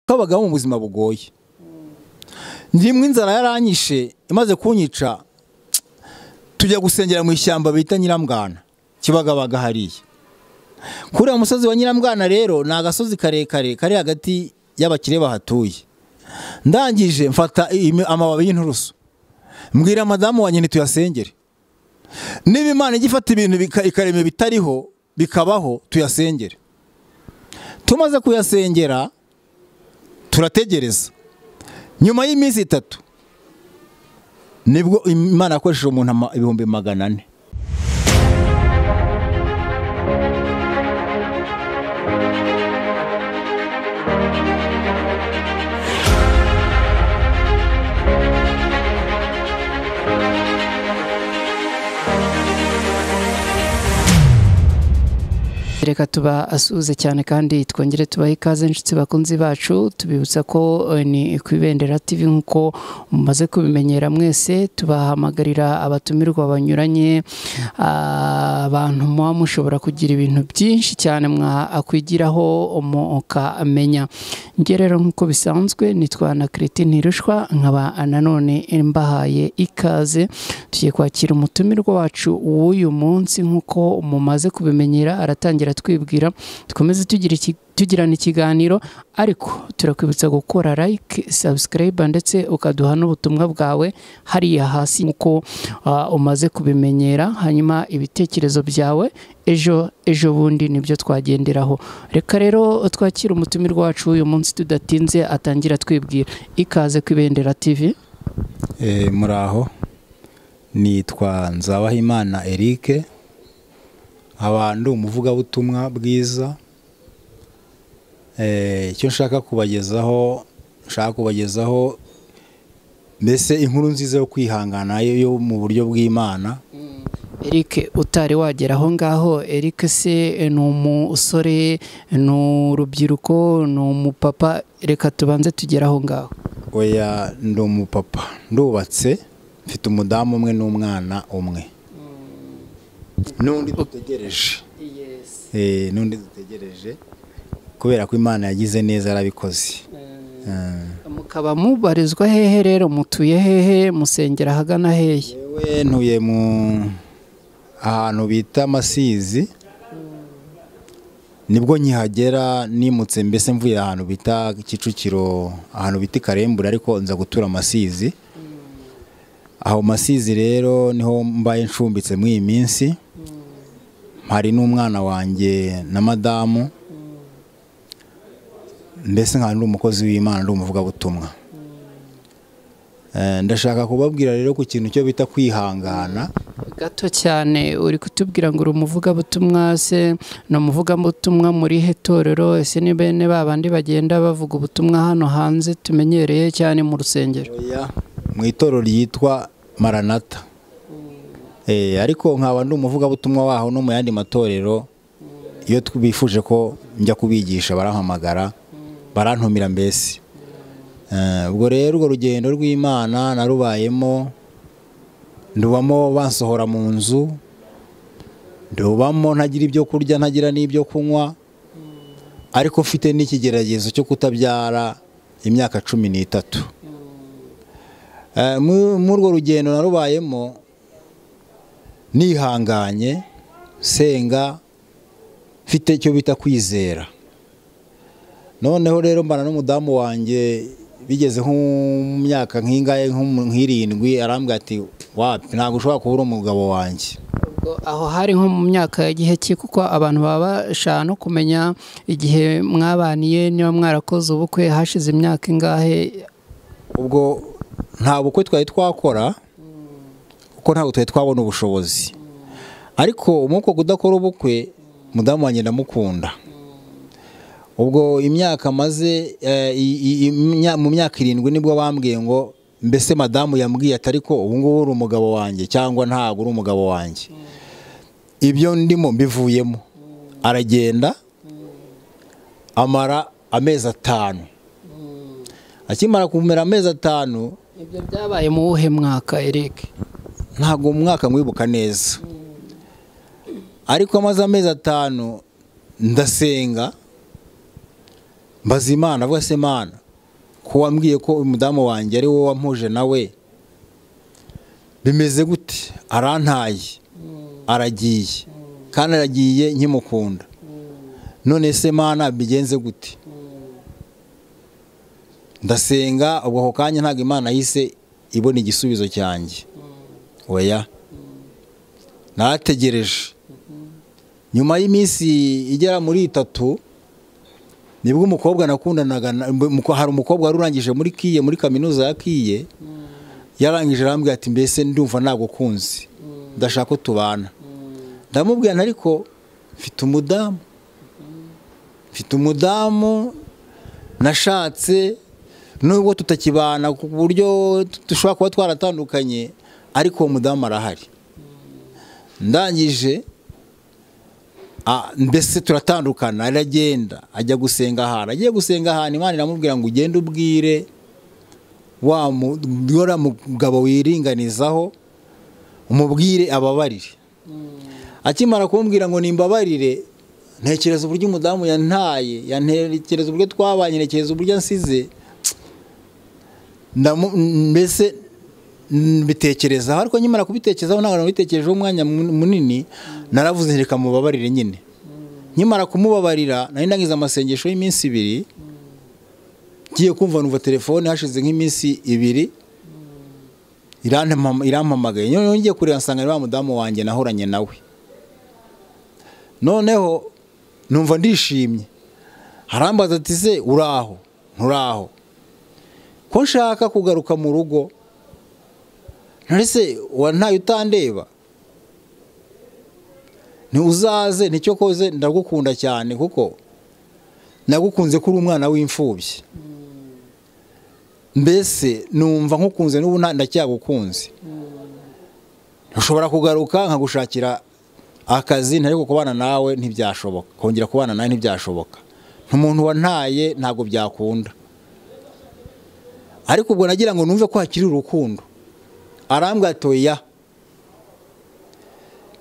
kabagaho mu buzima bugoye ndimwe inzara yaranyishe imaze kunyica tujya gusengera mu ishyamba bita nyirambwana kibagabaga hariya kuriya musozi wa nyirambwana rero ni agasozi karekare kari hagati y'abakire bahatuye ndangije mfata amababi y'inturusu mbwira madamu wa nyine tuyasengere niba imana ijya ifata ibintu ikarema bitariho bikabaho tuyasengere tumaze kuyasengera turategereza nyuma y'iminsi itatu nibwo imana yakoresheje umuntu ibihumbi magana ane reka tuba asuhuze cyane kandi twongere tubahe ikaze inshuti bakunzi bacu tubibutsa ko ni ku ibendera tv nk'uko mumaze kubimenyera mwese tubahamagarira abatumirwa banyuranye abantu muba mushobora kugira ibintu byinshi cyane mwakwigiraho mukamenya njye rero nk'uko bisanzwe nitwa na kiriti ntirushwa nkaba nanone mbahaye ikaze tugiye kwakira umutumirwa wacu w'uyu munsi nk'uko mumaze kubimenyera aratangira twibwira dukomeze tugirana ikiganiro ariko turakwibutsa gukora like sabusikarayiba ndetse ukaduha n'ubutumwa bwawe hariya hasi nk'uko umaze kubimenyera hanyuma ibitekerezo byawe ejo ejo bundi nibyo twagenderaho reka rero twakire umutumirwa wacu uyu munsi tudatinze atangira twibwira ikaze ku ibendera tivi muraho nitwa nzabahimana eric abantu umuvugabutumwa bwiza icyo nshaka kubagezaho nshaka kubagezaho mbese inkuru nziza yo kwihangana yo mu buryo bw'imana Eric utari wagera aho ngaho Eric se ni umusore ni urubyiruko ni umupapa reka tubanze tugere aho ngaho oya ndi umupapa ndubatse mfite umudamu umwe n'umwana umwe n'undi dutegereje n'undi dutegereje kubera ko imana yagize neza yarabikoze mukaba mubarizwa hehe rero mutuye hehe musengera ahagana hehe yewe ntuye mu ahantu bita amasizi nibwo nkihagera nimutse mbese mvuye ahantu bita kicukiro ahantu bita ikarembure ariko nza gutura amasizi aho masizi rero niho mbaye ncumbitse muri iyi minsi hari n'umwana wanjye na madamu mbese nkaba ndi umukozi w'imana ndi umuvugabutumwa ndashaka kubabwira rero ku kintu cyo bita kwihangana gato cyane uri kutubwira ngo uri umuvugabutumwa se ni umuvugabutumwa muri he torero ese ni bene ba bandi bagenda bavuga ubutumwa hano hanze tumenyereye cyane mu rusengero mu itorero ryitwa maranata ariko nkaba ndi umuvugabutumwa waho no mu yandi matorero iyo bifuje ko njya kubigisha barahamagara barantumira mbese ubwo rero urwo rugendo rw'imana narubayemo ndubamo bansohora mu nzu ndubamo ntagira ibyo kurya ntagira n'ibyo kunywa ariko mfite n'ikigeragezo cyo kutabyara imyaka cumi n'itatu muri urwo rugendo narubayemo nihanganye senga mfite icyo bita kwizera noneho rero mbana n'umudamu wanjye bigeze nko mu myaka nk'ingahe nk'irindwi arambwira ati wapi ntabwo ushobora kubura umugabo wanjye aho hari nko mu myaka igihe cye kuko abantu baba bashaka no kumenya igihe mwabaniye niba mwarakoze ubukwe hashize imyaka ingahe ubwo nta bukwe twari twakora kuko ntabwo twari twabona ubushobozi ariko umwuka kudakora ubukwe mudamu wanjye ndamukunda ubwo imyaka maze mu myaka irindwi nibwo bambwiye ngo mbese madamu yambwiye atari ko ubu ngubu uri umugabo wanjye cyangwa ntabwo uri umugabo wanjye ibyo ndimo mbivuyemo aragenda amara amezi atanu akimara kumera amezi atanu ibyo byabaye mu wuhe mwaka Eric ntabwo mu mwaka mwibuka neza ariko amaze amezi atanu ndasenga mbaza imana avuga se imana ko wambwiye ko umudamu wanjye ari wowe wampuje nawe bimeze gute arantaye aragiye kandi aragiye nkimukunda none se mana bigenze gute ndasenga ubwo ako kanya ntabwo imana yahise ibona igisubizo cyanjye oya nategereje nyuma y'iminsi igera muri itatu nibwo umukobwa nakundanaga hari umukobwa wari urangije muri kiye muri kaminuza ya kiye yarangije arambwira ati mbese ndumva nagukunze ndashaka ko tubana ndamubwira ariko mfite umudamu mfite umudamu nashatse nubwo tutakibana ku buryo dushobora kuba twaratandukanye ariko uwo mudamu arahari ndangije mbese turatandukana aragenda ajya gusenga ahantu agiye gusenga ahantu imana iramubwira ngo ugende ubwire wa mugabo wiringanizaho umubwire ababarire akimara kumbwira ngo nimbabarire ntekereza uburyo umudamu yantaye yantekereza uburyo twabanye ntekereza uburyo ansize mbese mbitekerezaho ariko nyimara kubitekerezaho ntabwo nabitekerejeho umwanya munini naravuze reka mubabarire nyine nyimara kumubabarira nari nagize amasengesho y'iminsi ibiri ngiye kumva numva telefone hashize nk'iminsi ibiri irampamagaye noneho ngiye kureba nsanga ari wa mudamu wanjye nahoranye nawe noneho numva ndishimye harambaza ati se uraho nturaho ko nshaka kugaruka mu rugo ntese ntayo utandeba ntiuzaze nicyo koze ndagukunda cyane kuko nagukunze ko uri umwana w'imfubyi mbese numva nkukunze n'ubu ndacyagukunze ushobora kugaruka nkagushakira akazi ntariko kubana nawe ntibyashoboka kongera kubana nawe ntibyashoboka umuntu wantaye ntabwo byakunda ariko ubwo nagira ngo numve ko hakiri urukundo arambwa toya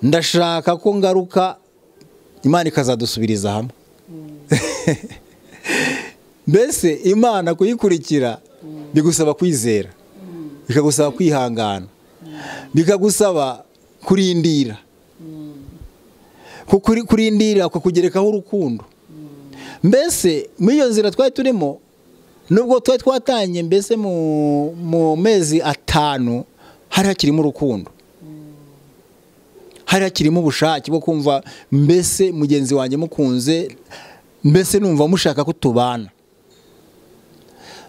ndashaka ko ngaruka imana ikazadusubiriza hamwe mbese imana kuyikurikira bigusaba kwizera bikagusaba kwihangana bikagusaba kurindira kurindira kukugerekaho urukundo mbese muri iyo nzira twari turimo nubwo twari twatanye mbese mu mezi atanu hari hakirimo urukundo hari hakirimo ubushake bwo kumva mbese mugenzi wanjye mukunze mbese numva mushaka ko tubana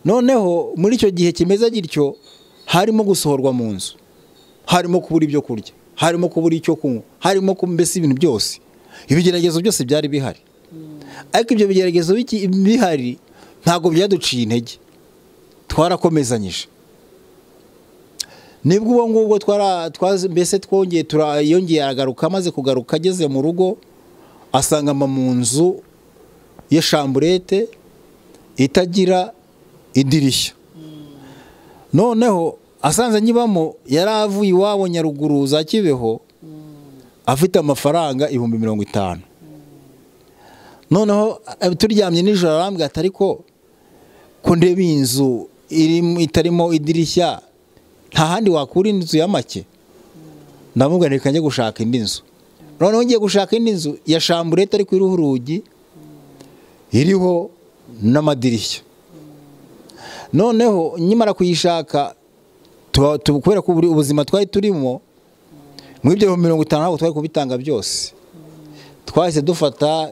noneho muri icyo gihe kimeze gityo harimo gusohorwa mu nzu harimo kubura ibyo kurya harimo kubura icyo kunywa harimo mbese ibintu byose ibigeragezo byose byari bihari ariko ibyo bigeragezo bihari ntabwo byaduciye intege twarakomezanyije nibwo ubu ngubwo mbese twongeye yongeye aragaruka amaze kugaruka ageze mu rugo asanga mu nzu ya shamburete itagira idirishya noneho asanze nyibamo yari avuye iwabo nyaruguru za kibeho afite amafaranga ibihumbi mirongo itanu noneho turyamye nijoro arambwira atari ko ndeba iyi nzu itarimo idirishya nta handi wakura inzu ya make ndamubwira reka njye gushaka indi nzu noneho ngiye gushaka indi nzu ya shamburete ariko iriho urugi iriho n'amadirishya noneho nyimara kuyishaka kubera ko ubuzima twari turimo muri ibyo bihumbi mirongo itanu ntabwo twari kubitanga byose twahise dufata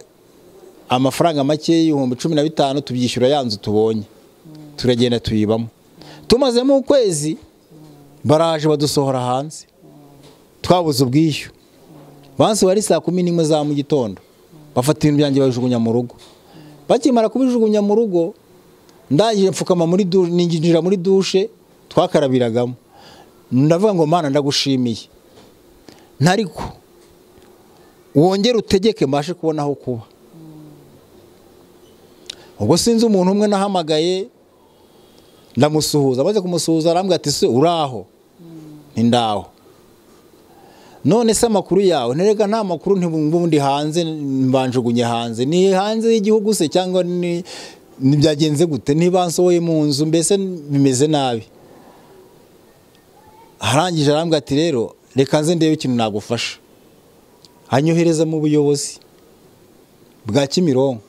amafaranga make y'ibihumbi cumi na bitanu tubyishyura ya nzu tubonye turagenda tuyibamo tumazemo ukwezi baraje badusohora hanze twabuze ubwishyu bansi wari saa kumi n'imwe za mu gitondo bafata ibintu byanjye babijugunya mu rugo bakimara kubijugunya mu rugo ndangije mfukama muri ninjira muri dushe twakarabiragamo ndavuga ngo mana ndagushimiye ntariko wongere utegeke mbashe kubona aho kuba ubwo sinzi umuntu umwe nahamagaye ndamusuhuza amaze kumusuhuza arambwira ati se uraho ndaho none se amakuru yawe nterega nta makuru ntibundi hanze mbanjugunye hanze ni hanze y'igihugu se cyangwa ni ntibyagenze gute niba nsohoye mu nzu mbese bimeze nabi arangije arambwira ati rero reka nze ndebe ikintu nagufasha anyohereza mu buyobozi bwa kimironko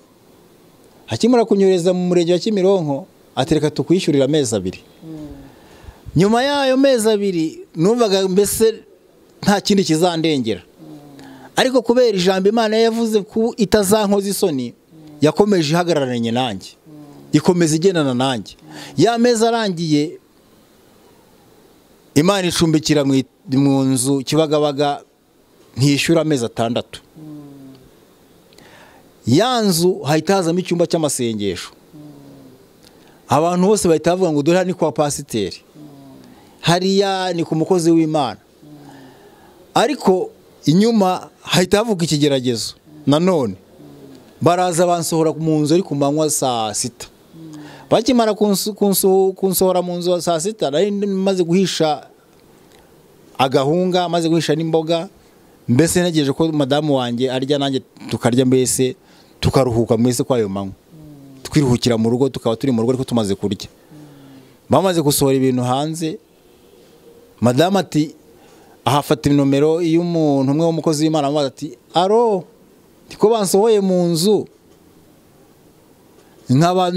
akimara kunyohereza mu murenge wa kimironko ati reka tukwishyurira amezi abiri nyuma y'ayo mezi abiri numvaga mbese nta kindi kizandengera ariko kubera ijambo imana yavuze ko itazankoza isoni yakomeje ihagararanye nanjye ikomeza igendana nanjye ya meza arangiye imana icumbikira mu nzu kibagabaga ntiyishyura amezi atandatu ya nzu hahita hazamo icyumba cy'amasengesho abantu bose bahita bavuga ngo dore ni kwa pasiteri hariya ni ku mukozi w'imana ariko inyuma hahita havuga ikigeragezo nanone baraza bansohora mu nzu ari ku manywa saa sita bakimara kunsohora mu nzu saa sita nari maze guhisha agahunga maze guhisha n'imboga mbese ntegereje ko madamu wanjye arya nanjye tukarya mbese tukaruhuka mwese kwayo manywa twiruhukira mu rugo tukaba turi mu rugo ariko tumaze kurya bamaze gusohora ibintu hanze madamu ati ahafata inomero iyo umuntu umwe w'umukozi w'imana amubaza ati aro ko bansohoye mu nzu nkaba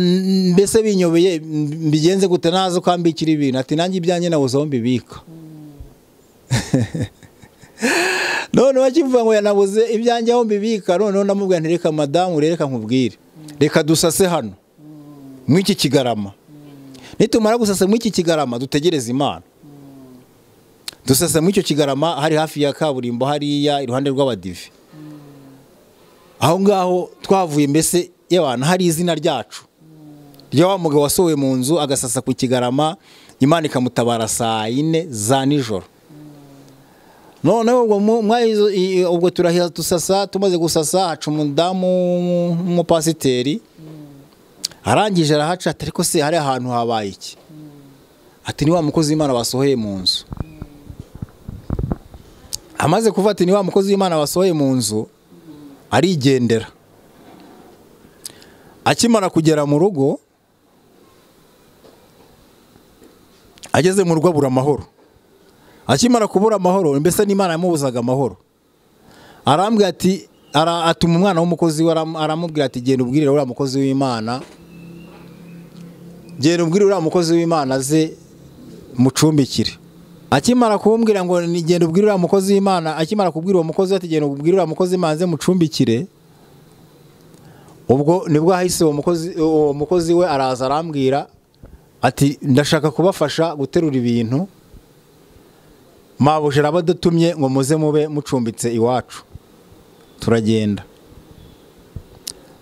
mbese binyobeye mbigenze gute naza ukambikira ibintu ati nanjye ibyanjye nabuze aho mbibika noneho akivuga ngo yanabuze ibyanjye aho mbibika noneho namubwira ntireka madamu reka nkubwire reka dusase hano mw'iki kigarama nitumara gusasa mw'iki kigarama dutegereze imana dusasa mw'icyo kigarama hari hafi ya kaburimbo hariya iruhande rw'abadive aho ngaho twavuye mbese y'abantu hari izina ryacu rya wa mugabo wasohowe mu nzu agasasa ku kigarama imana ikamutabara saa yine za nijoro noneho ubwo turahira dusasa tumaze gusasa haca umudamu w'umupasiteri arangije arahaca ati ariko se hari ahantu habaye iki ati ni wa mukozi w'imana wasohoye mu nzu amaze kuvuga ati ni wa mukozi w'imana wasohoye mu nzu arigendera akimara kugera mu rugo ageze mu rugo abura amahoro akimara kubura amahoro mbese n'imana yamubuzaga amahoro arambwira ati atuma umwana w'umukozi we aramubwira ati genda ubwirire uriya mukozi w'imana genda ubwirire uriya mukozi w'imana ze mucumbikire akimara kumbwira ngo genda ubwirire uriya mukozi w'imana akimara kubwira uwo mukozi we ati genda ubwirire uriya mukozi w'imana ze mucumbikire ubwo nibwo hahise uwo mukozi we araza arambwira ati ndashaka kubafasha guterura ibintu mabuja araba adutumye ngo muze mube mucumbitse iwacu turagenda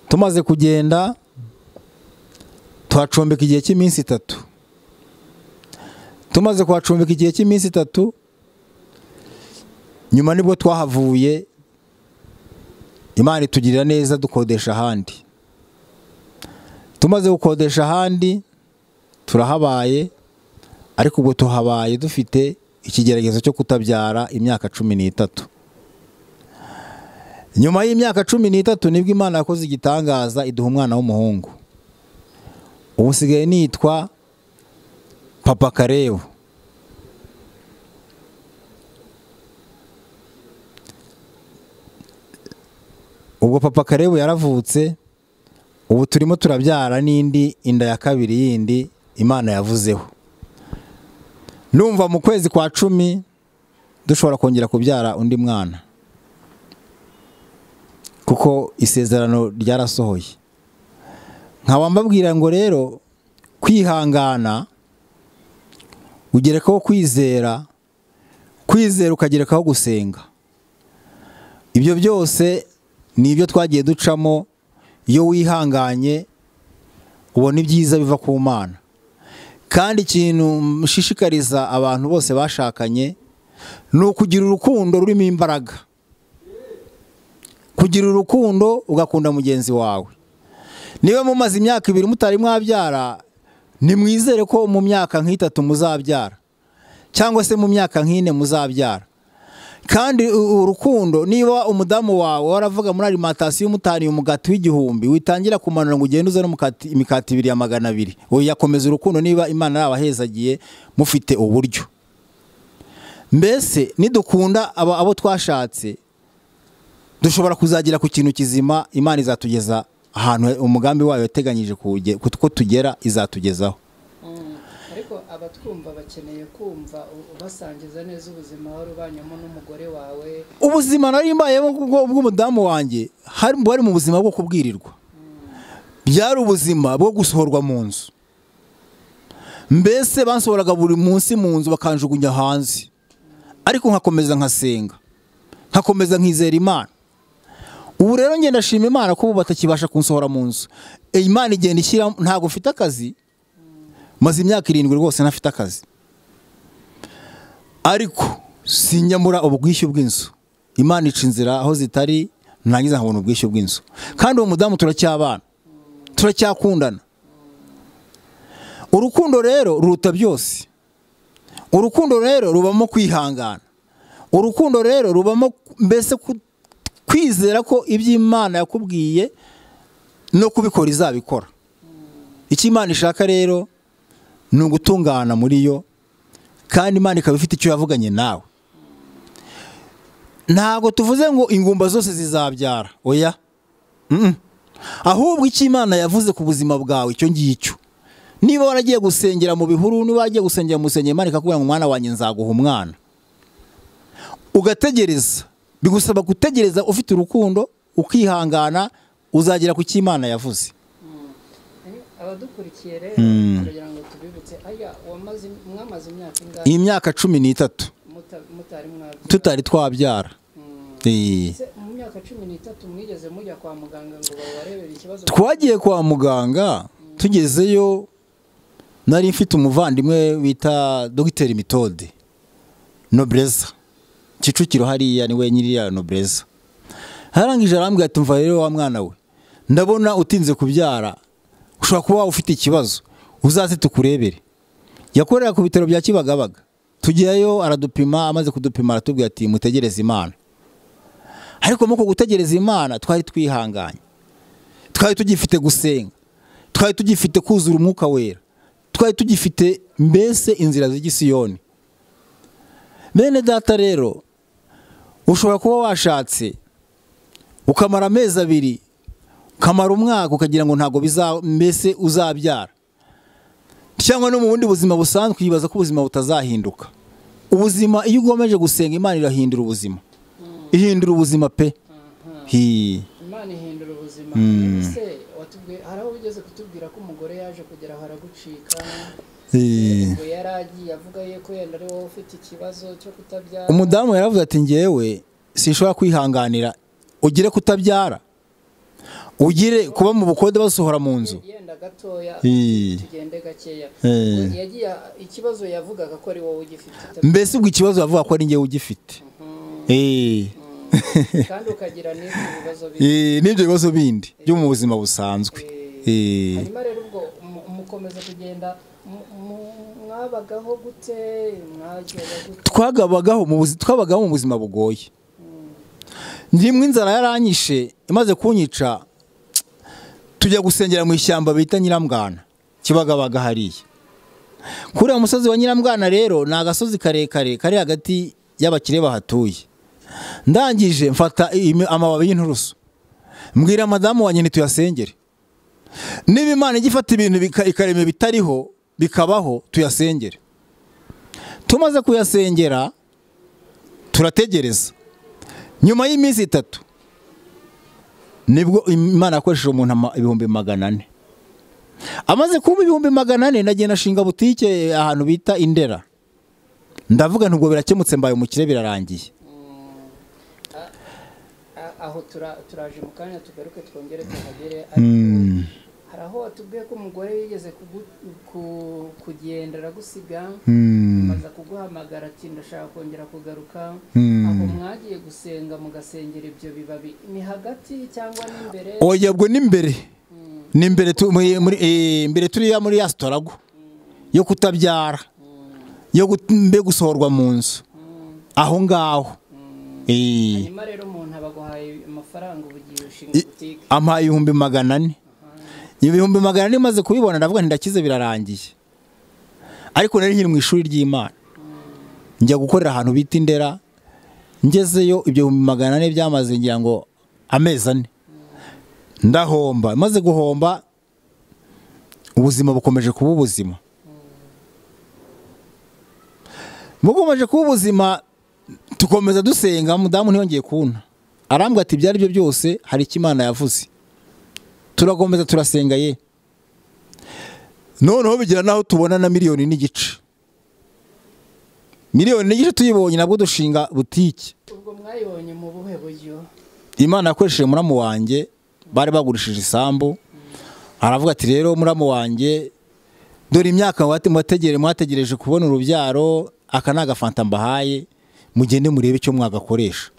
tumaze kugenda tuhacumbika igihe cy'iminsi itatu tumaze kuhacumbika igihe cy'iminsi itatu nyuma nibwo twahavuye imana itugirira neza dukodesha ahandi tumaze gukodesha ahandi turahabaye ariko ubwo tuhabaye dufite ikigeragezo cyo kutabyara imyaka cumi n'itatu nyuma y'imyaka cumi n'itatu nibwo imana yakoze igitangaza iduha umwana w'umuhungu ubu usigaye nitwa papa karebu ubwo papa karebu yaravutse ubu turimo turabyara n'indi inda ya kabiri yindi imana yavuzeho numva mu kwezi kwa cumi dushobora kongera kubyara undi mwana kuko isezerano ryarasohoye nkaba mbabwira ngo rero kwihangana ugerekaho kwizera kwizera ukagerekaho gusenga ibyo byose ni ibyo twagiye ducamo iyo wihanganye ubona ibyiza biva ku mana kandi ikintu mushishikariza abantu bose bashakanye ni ukugira urukundo rurimo imbaraga kugira urukundo ugakunda mugenzi wawe niba mumaze imyaka ibiri mutari mwabyara nimwizere ko mu myaka nk'itatu muzabyara cyangwa se mu myaka nk'ine muzabyara kandi u- urukundo niba umudamu wawe waravuga muri alimantasiyo umutaniye umugati w'igihumbi witangira kumanura ngo ugende uzane umukati- imikati ibiri ya magana abiri yakomeza urukundo niba imana yabahezagiye mufite uburyo mbese nidukunda aba- abo twashatse dushobora kuzagira ku kintu kizima imana izatugeza ahantu umugambi wayo yateganyije kuwuge- ko tugera izatugezaho ariko abatwumva bakeneye kumva ubasangiza neza ubuzima wari ubanyemo n'umugore wawe ubuzima nari mbayemo bw'ubwo- bw'umudamu wanjye hari bari mu buzima bwo kubwirirwa byari ubuzima bwo gusohorwa mu nzu mbese bansohoraga buri munsi mu nzu bakanjugunya hanze ariko nkakomeza nkasenga nkakomeza nkizera imana ubu rero ngenda ndashima imana ko ubu batakibasha kunsohora mu nzu Eh, imana igenda ishyira ntabwo mfite akazi maze imyaka irindwi rwose ntafite akazi ariko sinyamura ubwishyu bw'inzu imana ica inzira aho zitari ntangiza nkabona ubwishyu bw'inzu kandi uwo mudamu turacyabana turacyakundana urukundo rero ruruta byose urukundo rero rubamo kwihangana urukundo rero rubamo mbese ku- kwizera ko ibyo imana yakubwiye no kubikora izabikora icyo imana ishaka rero ni ugutungana muri yo kandi imana ikaba ifite icyo yavuganye nawe ntabwo tuvuze ngo ingumba zose zizabyara oya Mm-mm. ahubwo icyo imana yavuze ku buzima bwawe icyo ngicyo niba waragiye gusengera mu bihuru niba waragiye gusengera mu rusengero imana ikakubwira ngo mwana wanjye nzaguha umwana ugategereza bigusaba gutegereza ufite urukundo ukihangana uzagera ku cyo imana yavuze abadukurikiye rero kugira ngo tubibutse aya wamaze mwamaze imyaka ingahe iyi myaka cumi n'itatu muta- mutari mwabyara tutari twabyara Mm. Eh. Ese mu myaka cumi n'itatu mwigeze mujya kwa muganga ngo babarebere ikibazo twagiye kwa muganga tugezeyo nari mfite umuvandimwe bita dogiteri mitode nobreza kicukiro hariya niwe nyiri ya nobreza arangije arambwira ati mva rero wa mwana we ndabona utinze kubyara ushobora kuba ufite ikibazo uzaze tukurebere yakorera ku bitaro bya kibagabaga tujyayo aradupima amaze kudupima aratubwira ati mutegereze imana ariko muri uko gutegereza imana twari twihanganye twari tugifite gusenga twari tugifite kuzura umwuka wera twari tugifite mbese inzira z'igisiyoni bene data rero ushobora kuba washatse ukamara amezi abiri ukamara umwaka ukagira ngo ntabwo biza mbese uzabyara cyangwa no mu bundi buzima busanzwe ukibaza ko ubuzima butazahinduka ubuzima iyo ugomeje gusenga imana irahindura ubuzima ihindura ubuzima pe Aha. Hi. imana ihindura ubuzima ese watubwiye hari aho ugeze kutubwira ko umugore yaje kugera aho aragucika Hi. ngo yari agiye avuga ye ko yenda ari wowe ufite ikibazo cyo kutabyara umudamu yaravuze ati ngewe sinshobora kwihanganira ugire kutabyara ugire kuba mu bukode basohora mu nzu yenda gatoya Hi. tugende gakeya Eh. yagiye ikibazo yavugaga ko ari wowe ugifite mbese ubwo ikibazo bavuga ko ari ngewe ugifite Eh. kandi ukagira n'ibyo bibazo biri Eh, n'ibyo bibazo bindi byo mu buzima busanzwe Eh. hanyuma rero ubwo mu- mukomeza kugenda mu- mu- mwabagaho gute mwagera gute twagabagaho mu buzi- twabagaho mu buzima bugoye ndimwe inzara yaranyishe imaze kunyica tujya gusengera mu ishyamba bita nyirambwana kibagabaga hariya kuriya musozi wa nyirambwana rero ni agasozi karekare kari hagati y'abakire bahatuye ndangije mfata imi- amababi y'inturusu mbwira madamu wanjye ntituyasengere niba imana ijya ifata ibintu bika- ikarema bitariho bikabaho tuyasengere tumaze kuyasengera turategereza nyuma y'iminsi itatu nibwo imana yakoresheje umuntu ama- ibihumbi magana ane amaze kuba ibihumbi magana ane nagenda nshinga butike ahantu bita indera ndavuga ntubwo birakemutse mbaye umukire birarangiye A- aho tura- turaje mu kanya tugaruke twongere tuhagere ariko hari aho watubwiye ko umugore yigeze kugu- ku- kugenda aragusiga amaze kuguhamagara ati ndashaka kongera kugaruka aho mwagiye gusenga mugasengera ibyo bibabi ni hagati cyangwa n'imbere oya ubwo ni mbere ni mbere tu- muri- muri- eh, mbere turiya muri ya sitorago yo kutabyara yo gut- mbe gusohorwa mu nzu aho ngaho Mm. Eh, hanyuma rero umuntu aba aguhaye amafaranga ubu ugiye ushinga I- butike ampaye ibihumbi magana ane ibihumbi magana ane maze kubibona ndavuga ntidakize birarangiye ariko nari nkiri mu ishuri ry'imana njya gukorera ahantu bita indera ngezeyo ibyo bihumbi magana ane byamaze ngira ngo amezi ane ndahomba maze guhomba ubuzima bukomeje kuba ubuzima bukomeje kuba ubuzima tukomeza dusenga mudamu ntiyongeye kubona arambwira ati ibyo ari byo byose hari icyo imana yavuze turakomeza turasenga ye noneho bigira n'aho tubona na miliyoni n'igice miliyoni n'igice tuyibonye nabwo dushinga butike ubwo mwayibonye mu buhe buryo imana yakoresheje muramu wanjye bari bagurishije isambu aravuga ati rero muramu wanjye dore imyaka mwate- mwategere mwategereje kubona urubyaro aka ni agafanta mbahaye mugende murebe icyo mwagakoresha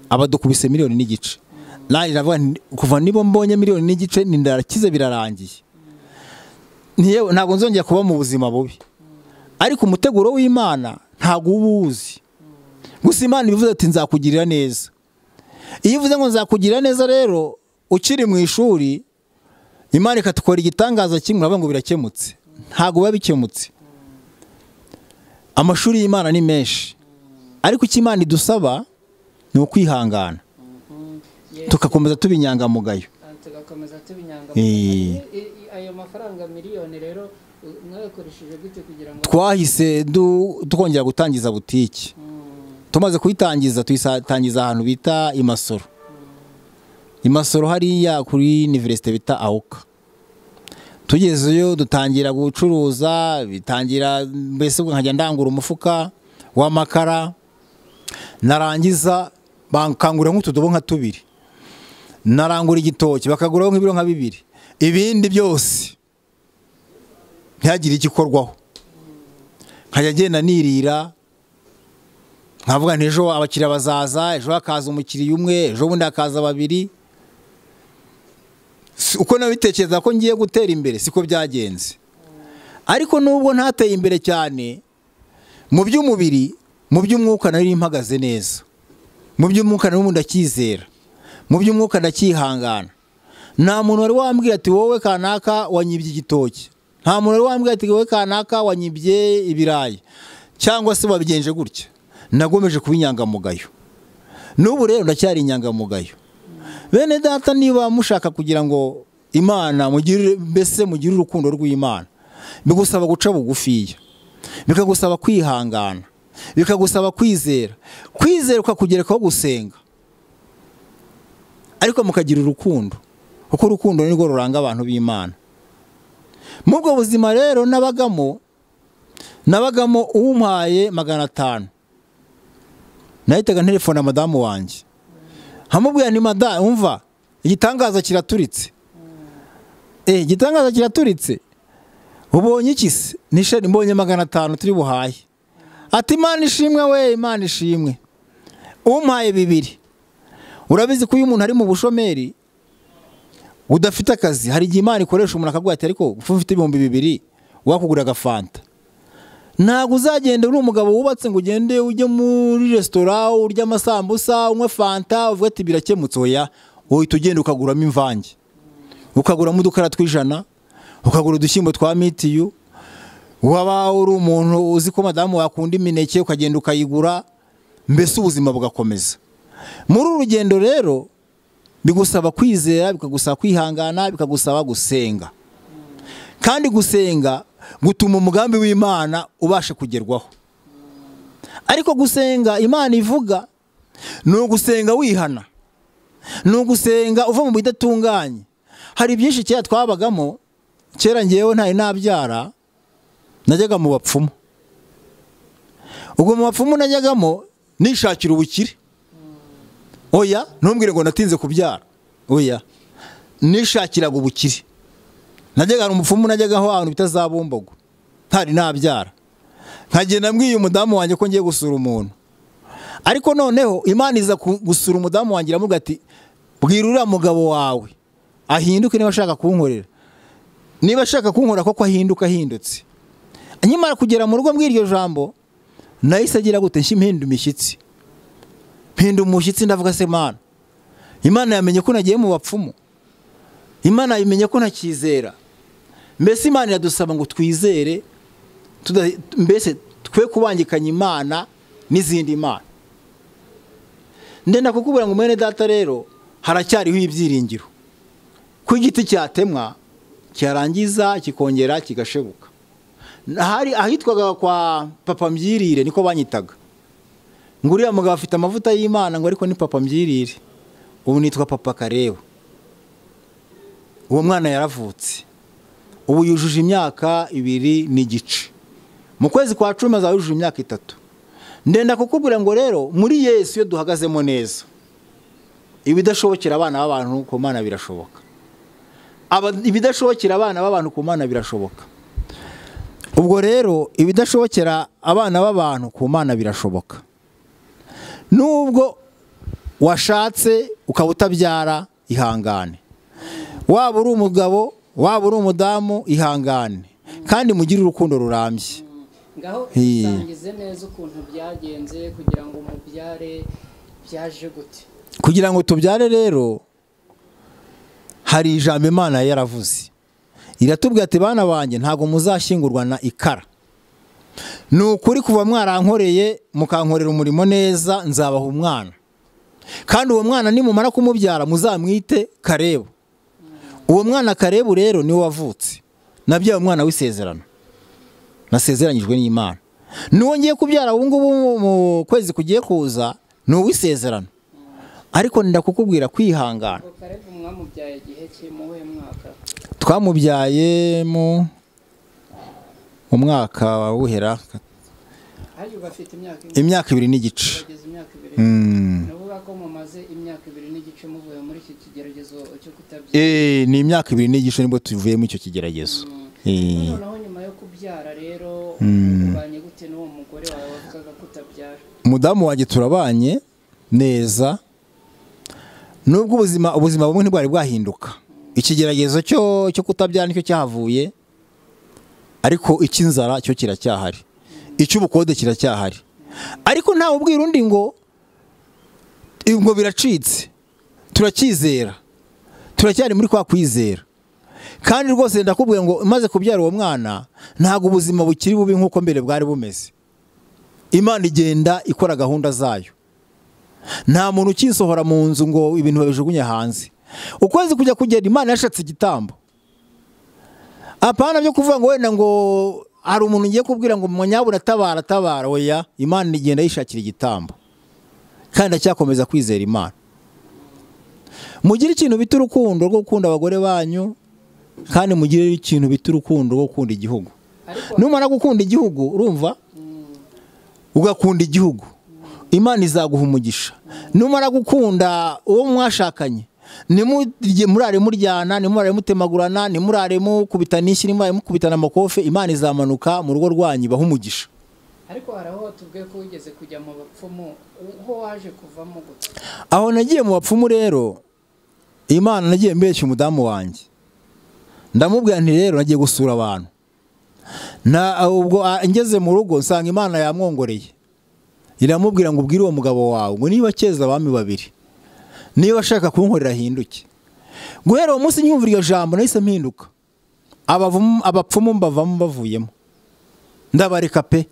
abadukubise miliyoni n'igice nanjye ndavuga nti, kuva nibo mbonye miliyoni n'igice ni ndarakize birarangiye Ntiye- ntabwo nzongera kuba mu buzima bubi ariko umuteguro w'imana ntabwo uba uwuzi gusa imana ibivuze ati nzakugirira neza iyo uvuze ngo nzakugirira neza rero ukiri mu ishuri imana ikatukora igitangaza kimwe uravuga ngo birakemutse ntabwo biba bikemutse amashuri y'imana ni menshi ariko icyo imana idusaba ni ukwihangana Ye- tugakomeza tuba inyangamugayo Ah, tugakomeza tuba Eh. inyangamugayo I- i- ayo mafaranga miliyoni rero u- mwayakoresheje gute kugira ngo twahise du- twongera gutangiza butike Mm, tumaze kuyitangiza tuyitangiza ahantu bita imasoro imasoro hariya kuri iniverisite bita awuka tugezeyo dutangira gucuruza bitangira mbese ubwo nkajya ndangura umufuka w'amakara narangiza bakangurira nk'utudobo nka tubiri narangura igitoki bakaguraho nk'ibiro nka bibiri ibindi byose ntihagire igikorwaho nkajya agenda nirira nkavuga nti ejo abakiriya bazaza ejo hakaza umukiriya umwe ejo bundi hakaza babiri Si- uko nabitekereza ko ngiye gutera imbere siko byagenze ariko nubwo ntateye imbere cyane mu by'umubiri mu by'umwuka nari mpagaze neza mu by'umwuka nari ndacyizera mu by'umwuka ndacyihangana nta muntu wari wambwira ati wowe kanaka wanyibye igitoki nta muntu wari wambwira ati wowe kanaka wanyibye ibirayi cyangwa se wabigenje gutya nagomeje kuba inyangamugayo n'ubu rero ndacyari inyangamugayo bene data niba mushaka kugira ngo imana mugirire mbese mugire urukundo rw'imana bigusaba guca bugufiya bikagusaba kwihangana bikagusaba kwizera kwizera ukakugerekaho gusenga ariko mukagira urukundo kuko urukundo ni rwo ruranga abantu b'imana muri ubwo buzima rero nabagamo nabagamo umpaye magana atanu nahitaga nterefona madamu wanjye nkamubwira ni madamu umva igitangaza kiraturitse eh igitangaza kiraturitse ubonye iki se nishani mbonye magana atanu turi buhaye ati imana ishimwe we imana ishimwe umpaye bibiri urabizi ko iyo umuntu ari mu bushomeri udafite akazi hari igihe imana ikoresha umuntu akaguha ati ariko ufu ufite ibihumbi bibiri wakugura agafanta ntabwo uzagenda uri umugabo wubatse ngo ugende ujye muri resitora urye amasambusa unywe fanta uvuge ati birakemutse oya uhita ugenda ukaguramo imvange ukaguramo udukara tw'ijana ukagura udushyimbo twa mitiyu waba uri umuntu uzi ko madamu wakunda imineke ukagenda ukayigura mbese ubuzima bugakomeza muri uru rugendo rero bigusaba kwizera bikagusaba kwihangana bikagusaba gusenga kandi gusenga gutuma umugambi w'imana ubasha kugerwaho ariko gusenga imana ivuga ni ugusenga wihana ni ugusenga uva mu bidatunganye hari byinshi kera twabagamo kera ngewe ntari nabyara najyaga mu bapfumu ubwo mu bapfumu najyagamo nishakira ubukire oya ntumbwire ngo natinze kubyara oya nishakiraga ubukire najyaga hari umupfumu najyaga aho ahantu bita za bumbogo ntari nabyara nkagenda mbwiye umudamu wanjye ko ngiye gusura umuntu ariko noneho imana iza ku- gusura umudamu wanjye iramubwira ati bwira uriya mugabo wawe ahinduke niba ashaka kunkorera niba ashaka kunkorera koko ahinduka ahindutse nkimara kugera mu rugo mbw'iryo jambo nahise agira gute nshya impinda imishyitsi mpinda umushyitsi ndavuga se mana imana yamenye ko nagiye mu bapfumu imana yamenye ko ntakizera mbese imana iradusaba ngo twizere mbese twe kubangikanya imana n'izindi mana ndenda kukubwira ngo mwene data rero haracyariho ibyiringiro ko igiti cyatemwa cyarangiza kikongera kigashebuka hari ahitwaga kwa papa mbyirire niko banyitaga ngo uriya mugabo afite amavuta y'imana ngo ariko ni papa mbyirire ubu nitwa papa kareba uwo mwana yaravutse ubu yujuje imyaka ibiri n'igice mu kwezi kwa cumi azaba yujuje imyaka itatu ndenda kukubwira ngo rero muri yesu iyo duhagazemo neza ibidashobokera abana b'abantu ku mana birashoboka ibidashobokera abana b'abantu ku mana birashoboka ubwo rero ibidashobokera abana b'abantu ku mana birashoboka nubwo washatse ukaba utabyara ihangane waba uri umugabo waba uri umudamu ihangane kandi mugire urukundo rurambye ngaho isangize neza ukuntu byagenze kugira ngo umubyare byaje gute kugira ngo tubyare rero hari ijambo imana yaravuze iratubwira ati bana banjye ntabwo muzashyingurwa na ikara ni ukuri kuva mwarankoreye mukankorera umurimo neza nzabaha umwana kandi uwo mwana nimumara kumubyara muzamwite karebu uwo mwana karebu rero niwe wavutse nabyaye umwana w'isezerano nasezeranyijwe n'imana n'uwo ngiye kubyara ubu ngubu mu kwezi kugiye kuza ni uw'isezerano ariko ndakukubwira kwihangana twamubyaye mu mwaka wa wuhera imyaka ibiri n'igice ni imyaka ibiri n'igice nibwo tuvuye muri icyo kigeragezo umudamu wanjye turabanye neza nubwo ubuzima ubuzima bumwe ntibwari bwahinduka ikigeragezo cyo kutabyara nicyo cyahavuye ariko icy'inzara cyo kiracyahari icy'ubukode kiracyahari ariko ntawe ubwira undi ngo ngo biracitse turakizera turacyari muri kwa kwizera kandi rwose ndakubwira ngo umaze kubyara uwo mwana ntabwo ubuzima bukiri bubi nk'uko mbere bwari bumeze imana igenda ikora gahunda zayo nta muntu ukisohora mu nzu ngo ibintu babijugunye hanze ukwezi kujya kugenda imana yashatse igitambo apana byo kuvuga ngo wenda ngo hari umuntu ugiye kubwira ngo munyabura atabara atabara oya imana igenda yishakira igitambo kandi acyakomeza kwizera imana mugire ikintu bita urukundo rwo gukunda abagore banyu kandi mugire ikintu bita urukundo rwo gukunda igihugu numara gukunda igihugu urumva ugakunda igihugu imana izaguha umugisha numara gukunda uwo mwashakanye nimurare muryana nimurare mutemagurana nimurare mukubitana inshyi nimurare mukubitana amakofe imana izamanuka mu rugo rwanyu ibaha umugisha ariko hari aho tubwiye ko wigeze kujya mu bapfumu aho waje kuvamo gutya aho nagiye mu bapfumu rero imana nagiye mbeshya umudamu wanjye ndamubwira nti rero nagiye gusura abantu ubwo ngeze mu rugo nsanga imana yamwongoreye iramubwira ngo ubwire uwo mugabo wawe ngo niba keza abami babiri niba ashaka kunkorera ahinduke guhera uwo munsi nyumva iryo jambo nahise mpinduka abapfumu mbavamo bavuyemo ndabareka pe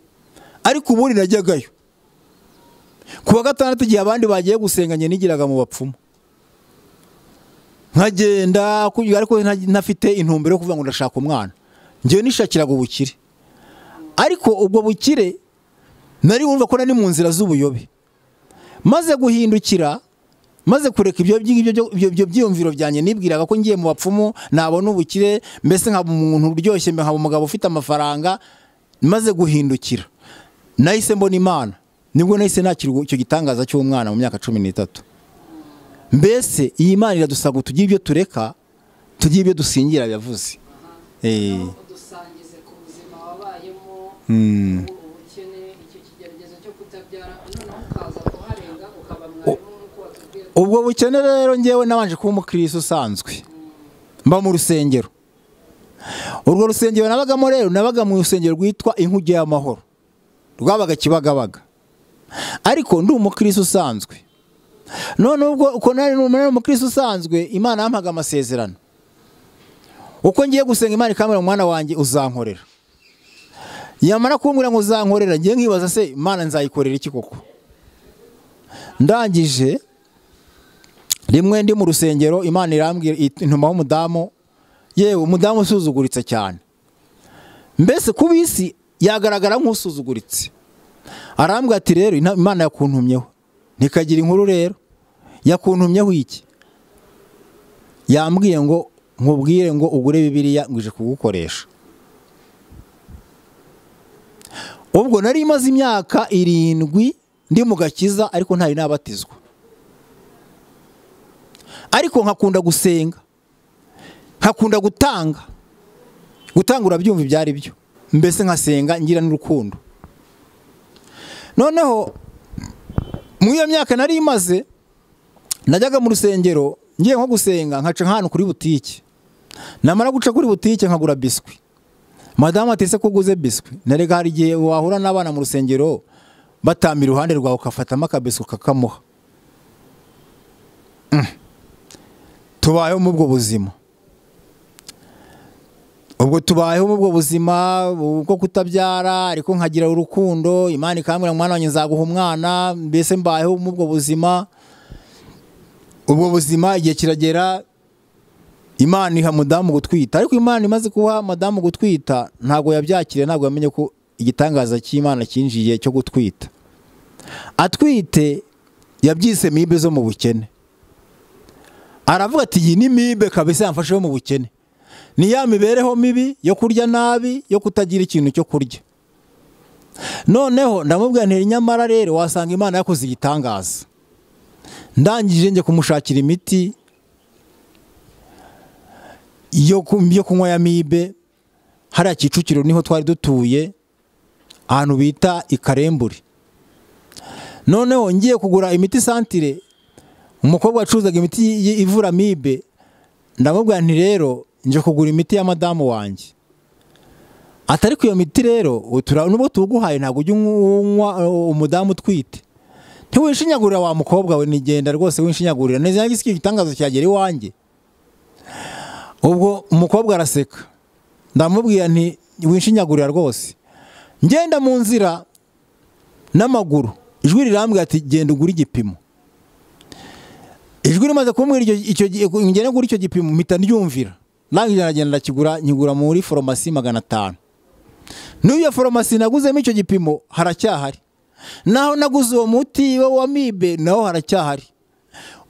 ariko ubundi najyagayo ku wa gatandatu igihe abandi bagiye gusenganya nigiraga mu bapfumu nkagenda ariko ntafite intumbero yo kuvuga ngo ndashaka umwana ngewe nishakiraga ubukire ariko ubwo bukire nari wumva ko nari mu nzira z'ubuyobe maze guhindukira maze kureka ibyo byiyumviro byanjye nibwiraga ko ngiye mu bapfumu nabona ubukire mbese nkaba umuntu uryoshye nkaba umugabo ufite amafaranga maze guhindukira nahise mbona imana nibwo nahise nakira icyo gitangaza cy'umwana mu myaka cumi n'itatu mbese iyi mana iradusaba ngo tugire ibyo tureka tugire ibyo dusingira biyavuze dusangize ku buzima wabayemo ubukene icyo kigeragezo cyo kutabyara noneho ukaza kuharenga ukaba mwarimu nk'uko watubwiye ubwo bukene rero ngewe nabanje kuba umukirisi usanzwe mba mu rusengero urwo rusengero nabagamo rero nabaga mu rusengero rwitwa inkuge y'amahoro rwabaga kibagabaga ariko ndi umukirisi usanzwe none ubwo uko nari n'umunara umukirisi usanzwe imana yampaga amasezerano uko ngiye gusenga imana ikamera umwana wanjye uzankorera yamara kumbwira ngo uzankorera ngiye nkibaza se imana nzayikorera iki koko ndangije rimwe ndi mu rusengero imana irambwira intumaho umudamu yewe umudamu usuzuguritse cyane mbese ku bisi yagaragara nk'usuzuguritse arambwira ati rero imana yakuntumyeho ntikagire inkuru rero yakuntumyeho iki yambwiye ngo nkubwire ngo ugure bibiriya ngo ije kugukoresha ubwo nari imaze imyaka irindwi ndi mu gakiza ariko ntari nabatizwa ariko nkakunda gusenga nkakunda gutanga gutanga urabyumva ibyo ari byo mbese nkasenga ngira n'urukundo noneho muri iyo myaka nari imaze najyaga mu rusengero ngiye nko gusenga nkaca nk'ahantu kuri butike namara guca kuri butike nkagura biswi madamu atetse ko uguze biswi narega hari igihe wahura n'abana mu rusengero batambira iruhande rwawe ukafatamo akabiswi ukakamuha tubayeho muri ubwo buzima ubwo tubayeho mu bwo buzima bwo kutabyara ariko nkagira urukundo imana ikambwira umwana wanjye nzaguha umwana mbese mbayeho mu bwo buzima ubwo buzima igihe kiragera imana iha mudamu gutwita ariko imana imaze kuba madamu gutwita ntabwo yabyakiriye ntabwo yamenye ko igitangaza cy'imana cyinjiye cyo gutwita atwite yabyise mibe zo mu bukene aravuga ati iyi ni mibe kabisa yamfasheho mu bukene ni ya mibereho mibi yo kurya nabi yo kutagira ikintu cyo kurya noneho ndamubwira ntiri nyamara rero wasanga imana yakoze igitangaza ndangije njye kumushakira imiti yo kunywa ya mibe hariya kicukiro niho twari dutuye ahantu bita ikaremburi noneho ngiye kugura imiti santire umukobwa wacuruzaga imiti ivura mibe ndamubwira nti rero nje kugura imiti ya madamu wanjye atari ku iyo miti rero nubwo tuguhaye ntabwo ujya unywa umudamu utwite ntiwishinyagurira wa mukobwa we nigenda rwose wishinyagurira neza isi igitangazo cyagera iwanjye ubwo umukobwa araseka ndamubwira nti wishinyagurira rwose ngenda mu nzira n'amaguru ijwi rirambwira ati genda ugure igipimo ijwi rimaze kumbwira ngenda ugura icyo gipimo mpita ryumvira nangije aragenda ndakigura nkigura muri foromasi magana atanu n'iyo foromasi naguzemo icyo gipimo haracyahari naho naguze uwo muti wa mibe naho haracyahari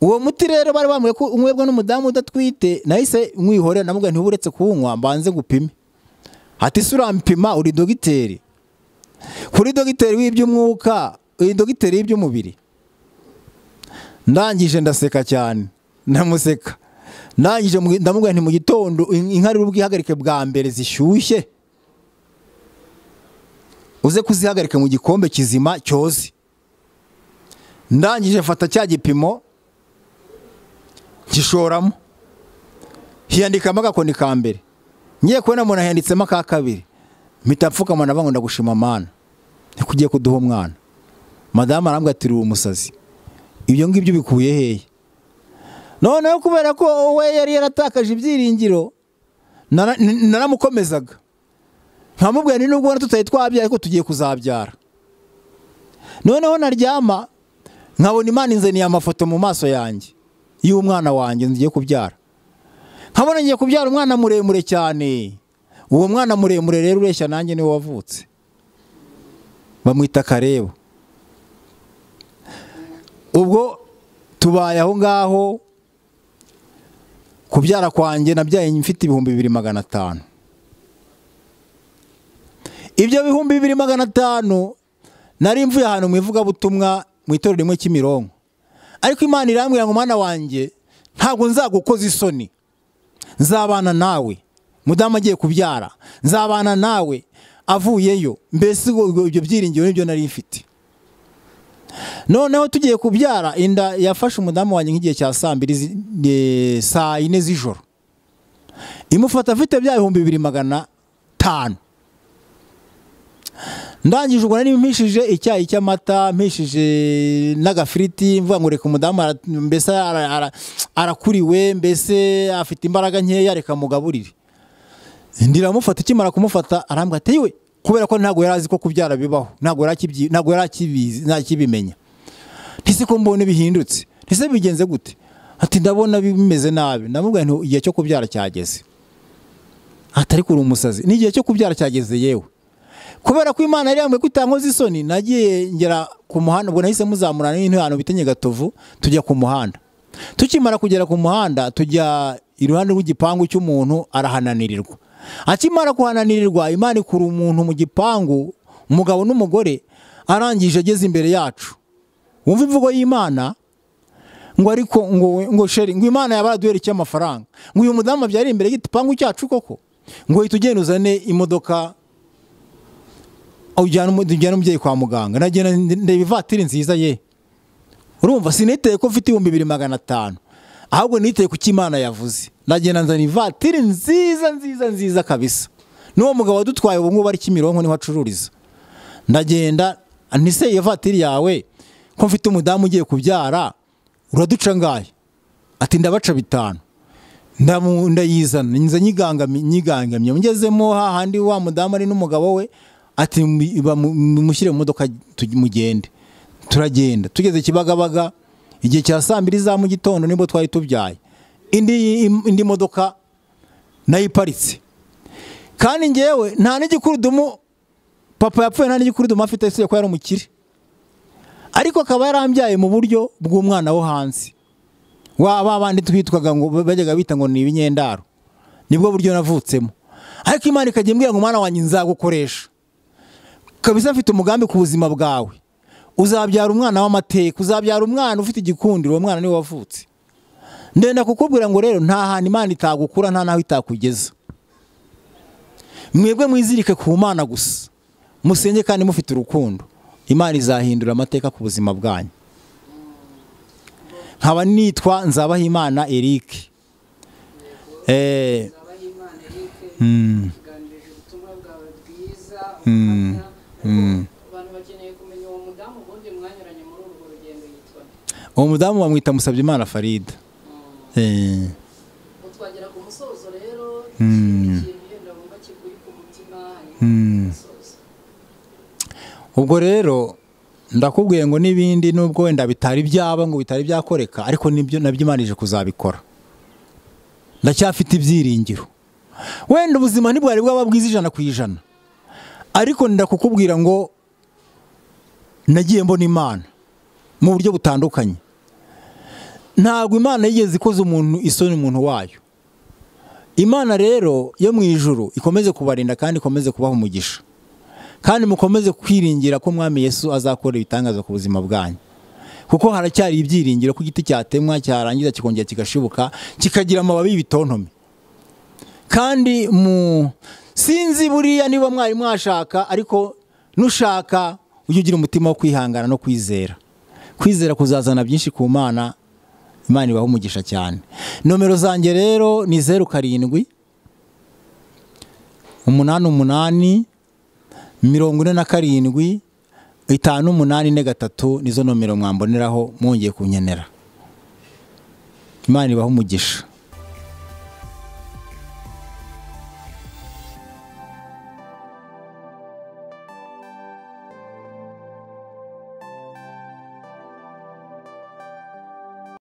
uwo muti rero bari bambwiye ko unywebwa n'umudamu udatwite nahise mwihorera namubwira ntiba uretse kuwunywa mbanze gupime hati se urampima uri dogiteri kuri dogiteri w'iby'umwuka uri dogiteri w'iby'umubiri ndangije ndaseka cyane ndamuseka ndangije ndamubwira nti mu gitondo inka rero ubwihagarike bwa mbere zishyushye uze kuzihagarika mu gikombe kizima cyoze ndangije fata cya gipimo gishoramo hiyandikamo agakoni ka mbere ngiye kubona umuntu ahiyanditsemo aka kabiri mpita apfukama na bango ndagushima amana ntikugiye kuduha umwana madamu arambwira ati uri umusazi ibyo ngibyo ubikuye hehe noneho kubera ko we yari yaratakaje ibyiringiro naramukomezaga nkamubwira ni nubwo tutari twabyara ariko tugiye kuzabyara noneho naryama nkabona imana inzaniye amafoto mu maso yanjye y'umwana wanjye ngiye kubyara nkabona ngiye kubyara umwana muremure cyane uwo mwana muremure rero ureshya nanjye niwe wavutse bamwita karebo ubwo tubaye aho ngaho kubyara kwanjye nabyaye mfite ibihumbi bibiri magana atanu ibyo bihumbi bibiri magana atanu nari mvuye ahantu mu ivugabutumwa mu itorero rimwe cy'imirongo ariko imana irambwira ngo umwana wanjye ntabwo nzagukoza isoni nzabana nawe mudamu agiye kubyara nzabana nawe avuyeyo mbese ibyo byiringiro nibyo nari mfite noneho tugiye kubyara inda yafashe umudamu wanjye nk'igihe cya saa mbiri saa yine z'ijoro imufata afite bya bihumbi bibiri magana atanu ndangije ubwo nari mpishije icyayi cy'amata mpishije n'agafiriti mvuga ngo reka umudamu ara- mbese ara- ara- arakuriwe mbese afite imbaraga nkeya reka mugaburire ndiramufata ikimara kumufata arambwira ati yewe kubera ko ntabwo yari azi ko kubyara bibaho ntabwo yari akibyi- ntabwo yari akibizi ntakibimenya ntise ko mbona bihindutse ntise bigenze gute ati ndabona bimeze nabi ndamubwira nti igihe cyo kubyara cyageze atari kuri umusazi ni igihe cyo kubyara cyageze yewe kubera ko imana yari yambwiye ko itankoze isoni nagiye ngera ku muhanda ubwo nahise muzamurana n'intu ahantu bita nyagatovu tujya ku muhanda tukimara kugera ku muhanda tujya iruhande rw'igipangu cy'umuntu arahananirirwa akimara kuhananirirwa imana ikura umuntu mu gipangu umugabo n'umugore arangije ageze imbere yacu wumva imvugo y'imana ngo ariko ngo ngo sheri ngo imana yaba yaraduherekeye amafaranga ngo uyu mudamu abyari imbere y'igipangu cyacu koko ngo uhita ugenda uzane imodoka ujyana umu- ujyana umubyeyi kwa muganga nagenda ndeba ivatiri nziza ye urumva siniteye ko mfite ibihumbi bibiri magana atanu ahubwo niteye ku cy'imana yavuze nagenda nzana ivatiri nziza nziza nziza kabisa n'uwo mugabo wadutwaye ubu ngubu ari kimironko niho acururiza ndagenda ntise iyo vatiri yawe ko mfite umudamu ugiye kubyara uraduca ngahe ati ndabaca bitanu Ndamu- ndayizana nza nyigangami- nyigangamye ngezemo hahandi wa mudamu ari n'umugabo we ati mu- bamu- mumushyire mu modoka tuj- mugende turagenda tugeze kibagabaga igihe cya saa mbiri za mu gitondo nibwo twari tubyaye indi indi modoka nayo iparitse kandi ngewe nta n'igikurudumu papa yapfuye nta n'igikurudumu afite usibye ko yari umukire ariko akaba yarambyaye mu buryo bw'umwana wo hanze wa ba bandi twitwaga ngo bajyaga bita ngo ni ibinyendaro nibwo buryo navutsemo ariko imana ikajya imbwira ngo mwana wanjye nzagukoresha kabisa mfite umugambi ku buzima bwawe uzabyara umwana w'amateka uzabyara umwana ufite igikundiro uwo mwana niwe wavutse ndenda kukubwira ngo rero nta hantu imana itagukura nta naho itakugeza mwebwe mwizirike ku mana gusa musenge kandi mufite urukundo imana izahindura amateka ku buzima bwanyu nkaba nitwa nzabahimana eric eh, mm, tuganirije ubutumwa bwawe bwiza Mm. Mm. ubuhamya abantu bakeneye kumenya uwo mudamu ubundi mwanyuranye muri urwo rugendo yitwa nde? uwo mudamu bamwita musabyimana farida eh, utwagera ku musozo rero Mm. ikintu ikintu wumva kikuri ku mutima Mm. hanyuma umusozo ubwo rero ndakubwiye ngo n'ibindi nubwo wenda bitari byaba ngo bitari byakoreka ariko nibyo nabyo Imana ije kuzabikora ndacyafite ibyiringiro wenda ubuzima ntibwari bwaba bwiza ijana ku ijana ariko ndakukubwira ngo nagiye mbona imana mu buryo butandukanye ntabwo imana yigeze ikoze umuntu isoni umuntu wayo imana rero yo mu ijuru ikomeze kubarinda kandi ikomeze kubaha umugisha kandi mukomeze kwiringira ko umwami yesu azakora ibitangaza ku buzima bwanyu kuko haracyari ibyiringiro ko igiti cyatemwa cyarangiza kikongera kigashibuka kikagira amababi y'ibitontome kandi mu sinzi buriya niba mwari mwashaka ariko nushaka ujye ugira umutima wo kwihangana no kwizera kwizera kuzazana byinshi ku mana imana ibaha umugisha cyane nomero zanjye rero ni zeru karindwi umunani umunani mirongo ine na karindwi itanu umunani ine gatatu nizo nomero mwamboneraho mwongeye kunkenera imana ibaha umugisha